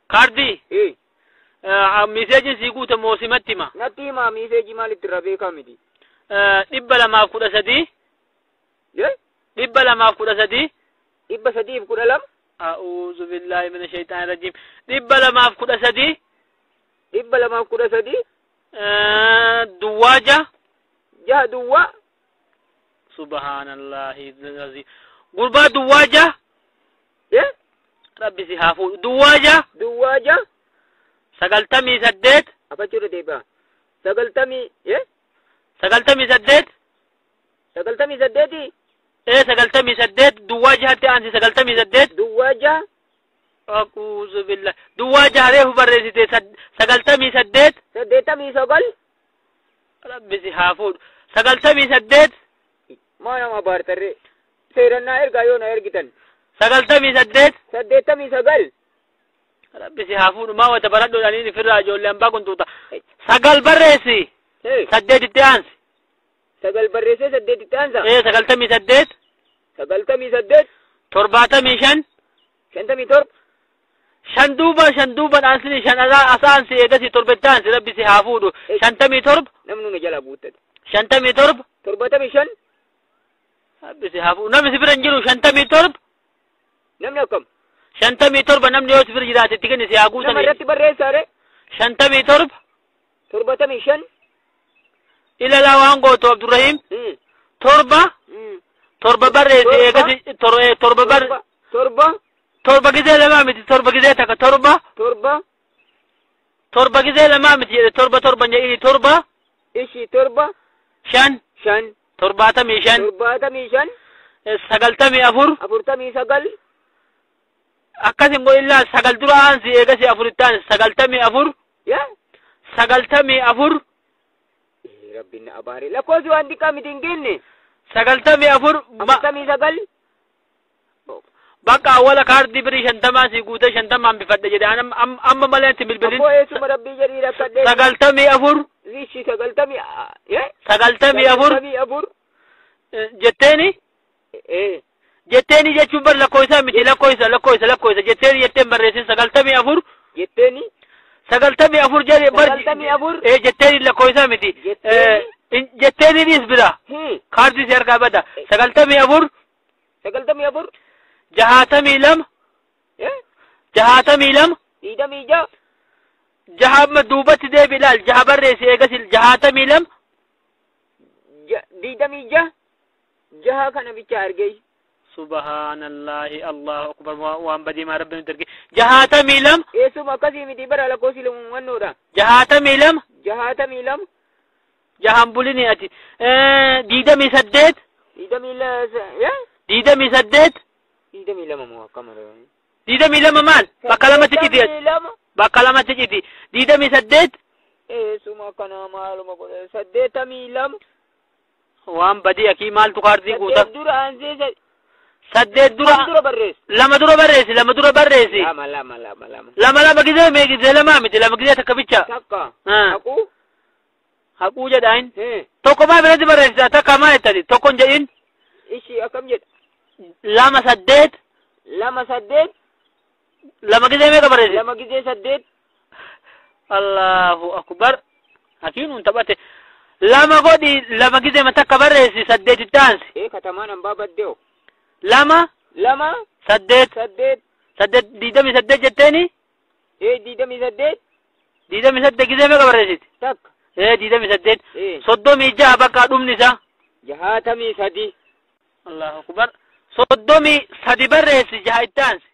kaardii ee miseejin sii guute moosimatti hima natti himaa miiseejii maalitti irraa beekaa miti dhibba lamaaf kudha sadii ee dhibba lamaaf kudha sadii dhibba sadiif kudha lama a'uuzu billaahi mina shaytaani rajiim dhibba lamaaf kudha sadii dhibba lamaaf kudha sadii duwwaaja jaha duwwaa subhaanallahi aziim gurbaa duwwaaja ee rabbi si haa fuudhu duwwaaja duwwaa jaha sagaltamii saddeet afachuudha deebi'a sagaltamii ee sagaltamii saddeet sagaltamii saddeetii ee sagaltamii saddeet duwwaa jahatti aansi sagaltamii saddeet duwwaa jaha aquuzu billah duwwaa jaha reefu barreessite sad- sagaltamii saddeet saddeettamii sagal rabbi si haa fuudhu sagaltamii saddeet maa nama baartarre seerannaa ergaa yoo na ergitan sagaltamii saddeet saddeettamii sagal rabbi si haa fuudhu maa wata baradhuudhaniin ifirraa ijoollee hambaa kuntuuta sagal barreessi ee saddeetitti aansi sagal barreessee saddeetitti aansa ee sagaltamii saddeet sagaltamii saddeet torbaatamii shan shantamii torba shan duuba shan duuba dhaansini shan asaa asaansi eegasi torbetti aansi rabbi si haa fuudhu shantamii torba namni na jalaa guuttate shantamii torba torbatamii shan rabbi si haa fuudhu namni si bira hin jiru shantamii torba namni akkam shantamii torba namni yoo si bira jiraate itti kenni si haa nama guutanii irratti barreessaare shantamii torba torbatamii shan ilalaa waan gootu abdurrahiim Mm, torba mm. torba barreessi Torba. eegasi tor- eh, torba bar torba torba torba gizee lamaa miti torba gizee takka torba torba torba gizee lamaa miti jedhe torba torban jedhini torba ishii torba shan shan torbaatamii shan torbaatamii shan eh, sagaltamii afur afurtamii sagal akkasin go illaa sagal dura aansi eegasi afuritti aansi sagaltamii afur yaa sagaltamii afur Eh, rabbiin na abaare lakkoofsi waan xiqqaa miti hin genne sagaltamii afur ma- afurtamii sagal bakka awwala kaardii birii shantamaa si guutee shantamaan bifadhe jedhe An am- am- amma malee itti bilbilin abboo eessuma rabbii jedhii rakkadhee sagaltamii afur ishii sagaltamii ah, eh? sagaltamii afur sagaltamii afur eh, jetteeni eh jetteeni jechuun bar lakkoofsa miti lakkoofsa lakkoofsa lakkoofsa jetteeni jetteen barreessin sagaltamii afur jetteeni sagaltamii afur jedhe bar Sagaltamii afur. eh jetteeni lakkoofsa miti Jetteeni. Eh, in- jetteeniinis bira Hmm. kaardii si harkaa bada sagaltamii afur sagaltamii afur jahaatamii lama eh jahaatamii lama diidamii ja'a jaha amma duubatti deebi ilaal jaha barreessi eegasi jahaatamii lama Ja- diidamii ja'a jaha kana bicha argee subhaanallahi allahu akbar Wa- waan badiimaa rabbi nuti arge jahaatamii lama eessuma akkasii miti bara lakkoofsi lamumannoodha jahaatamii lama jahaatamii lama jahan bulini ati Eh, diidamii saddeet diidamii la eh diidamii saddeet diidamii lama moo akkama diidamii lama maal bakka lamatti citi ati Diidamii lama bakka lamatti citi diidamii saddeet eessuma kana maaluma godhe saddeetamii lama waan badii akii maaltu kaardii guuta saddeet dura aansee sa- saddeet dura dura dura barreessi lama dura barreessi lama dura barreessi lama lama lama lama lama lama gizee mee gizee lamaa miti lama gizee takka bicha takka Ah. haquu haquu jedhaan eh tokko maa biratti barreessita takka maa jettani tokko hin jedhin ishii akkam jedha lama saddeet lama saddeet lama gizee meeqa barreessi lama gizee saddeet allahu akbar hakiin hun taphate lama godhi lama gizee ma takka barreessi saddeetitti aansi ee katamaan hambaa baddee'o lama lama saddeet saddeet saddeet diidamii saddeet jetteeni ee diidamii saddeet diidamii saddeet gizee meeqa barreessiti takka ee diidamii saddeet ee soddomii jaha bakka dhumni isaa jahaatamii sadi allahu akbar soddomii sadi barreessi jaha itti aansi